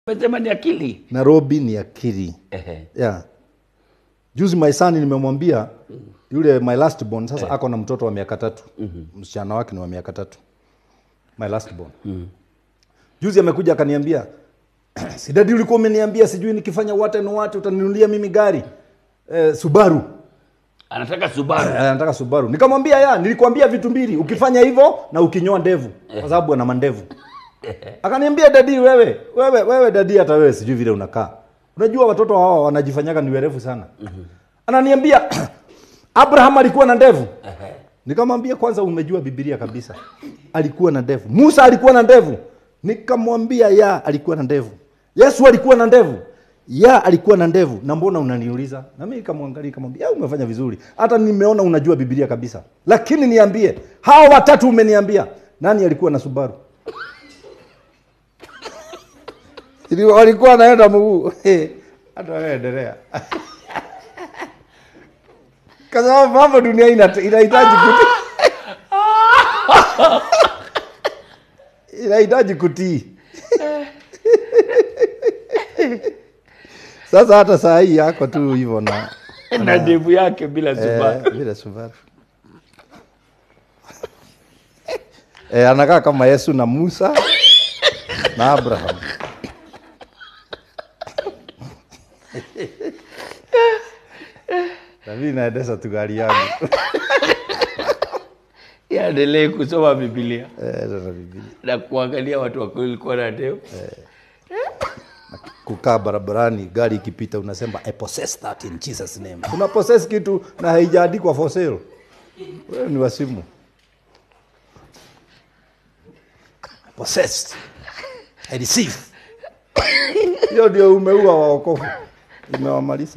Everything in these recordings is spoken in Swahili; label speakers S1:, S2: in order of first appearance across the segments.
S1: Umesema ni akili.
S2: Nairobi ni akili.
S1: Ehe.
S2: Yeah. Juzi my son nimemwambia yule my last born sasa ako na mtoto wa miaka tatu. Msichana wake ni wa miaka tatu. My last born. Juzi amekuja akaniambia si dadi ulikuwa umeniambia sijui nikifanya what and what utaninunulia mimi gari. Eh, Subaru.
S1: Anataka Subaru.
S2: Eh, Anataka Subaru. Nikamwambia ya, nilikwambia vitu mbili, ukifanya hivyo na ukinyoa ndevu, kwa sababu ana mandevu. Akaniambia dadi, wewe wewe wewe dadi, hata wewe sijui vile unakaa. Unajua watoto hawa wanajifanyaga ni werevu sana. Ananiambia Abraham alikuwa na ndevu. Nikamwambia kwanza, umejua Biblia kabisa, alikuwa na ndevu. Musa alikuwa na ndevu. Nikamwambia ya, alikuwa na ndevu. Yesu alikuwa na ndevu. Ya, alikuwa na ndevu. Na mbona unaniuliza? Na mimi nikamwangalia nikamwambia, "Ya, umefanya vizuri. Hata nimeona unajua Biblia kabisa. Lakini niambie, hawa watatu umeniambia, nani alikuwa na Subaru?" Ili walikuwa naenda mguu. Hata wewe endelea. Kwa sababu mambo dunia ina- inahitaji kutii. inahitaji kutii. Sasa hata saa hii yako tu hivyo na
S1: Na ndevu yake bila Subaru.
S2: eh, bila Subaru. eh, anakaa kama Yesu na Musa na Abraham. na mimi naendesha tu gari yangu
S1: Yaendelee kusoma Biblia
S2: eh, na Biblia.
S1: na kuangalia watu walikuwa na ndevu.
S2: kukaa barabarani gari ikipita unasema I possess that in Jesus name. Una possess kitu na haijaandikwa for sale. Wewe ni wasimu. I possess. I receive. Hiyo ndio umeua waokofu. Imewamaliza.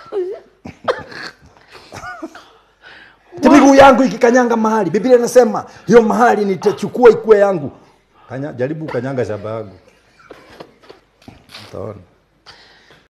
S2: Ati miguu yangu ikikanyanga mahali, Biblia inasema hiyo mahali nitachukua ikuwe yangu. Kanya, jaribu kanyanga shamba yangu. Utaona.